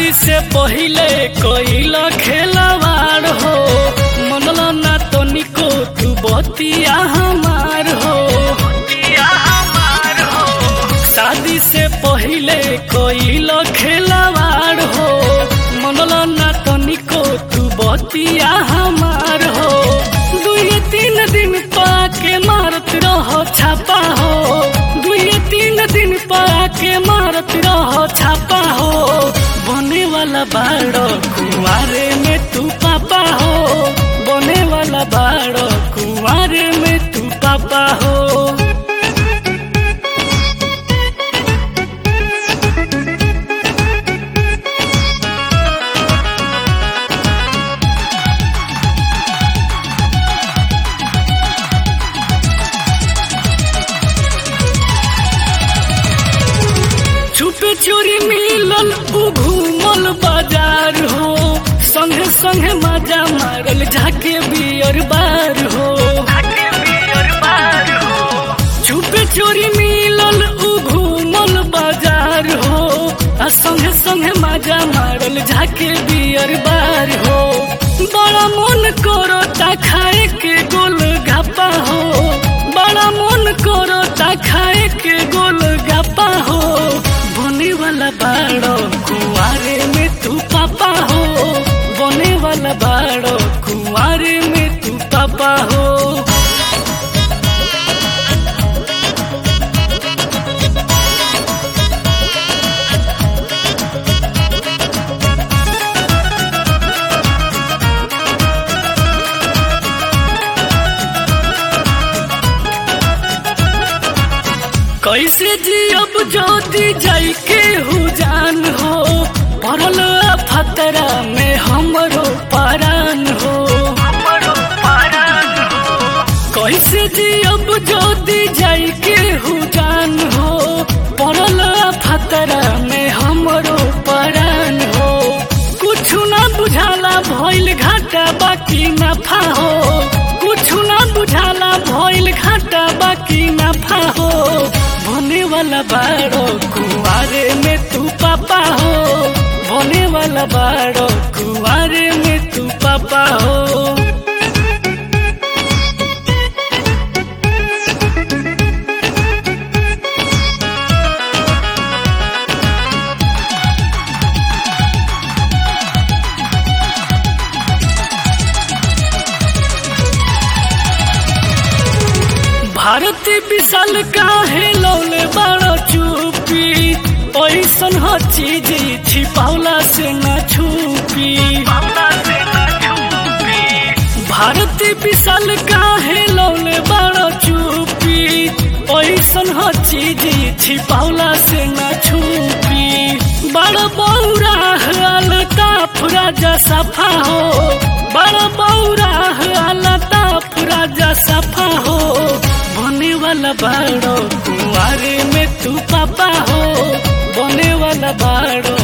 शादी से पहिले कइल खेलवाड़ हो मनला ना तनिको तू बतिया हमार हो शादी से पहिले कइल खेलवाड़ हो मनला ना तनिको तू बतिया हमार हो दुई तीन दिन पाके मारत रहो छापा हो दुई तीन दिन पाके मारत रहो छापा हो बने वाला बाड़ो कुआरे में तू पापा हो बने वाला बाड़ो कुआरे में तू पापा हो छुपे चोरी मिलल उ घूमल बाजार हो संगे संगे मजा मारल झाके बियर बार हो छुपे चोरी मिलल उ घूमल बाजार हो आ संगे संगे मजा मारल झाके बियर बार हो बड़ा मन करो ता खाए के गोल घापा हो बड़ा मन करो ता खाए के गोल गप्पा हो बने वाला बाड़ो कुआरे में तू पापा हो बने वाला बाड़ो कुआरे में तू पापा हो कैसे जियब ज्योति जाई के हु जान हो पड़ल फतरा में हमरो परान हो कैसे जियब ज्योति जाई के हु जान हो पड़ल फतरा में हमरो परान हो कुछ ना बुझाला भइल घाटा बाकी नफा हो कुछ ना बुझाला भइल घाटा बाकी नफा हो बने वाला बाड़ो कुआरे में तू पापा हो बने वाला बाड़ो कुआरे में तू पापा हो भारती विशाल काहे लौले बड़ा चुपी ऐसन ह चीज छिपावला से न छुपी भारती विशाल काहे लौले बड़ा चुपी ऐसन ह चीज छिपावला से न छुपी बड़ा बौरा अलता फुराजा सफा हो बड़ा बौरा अलता फुराजा सफा हो बने वाला बाड़ो कुआरे में तू पापा हो बने वाला बाड़ो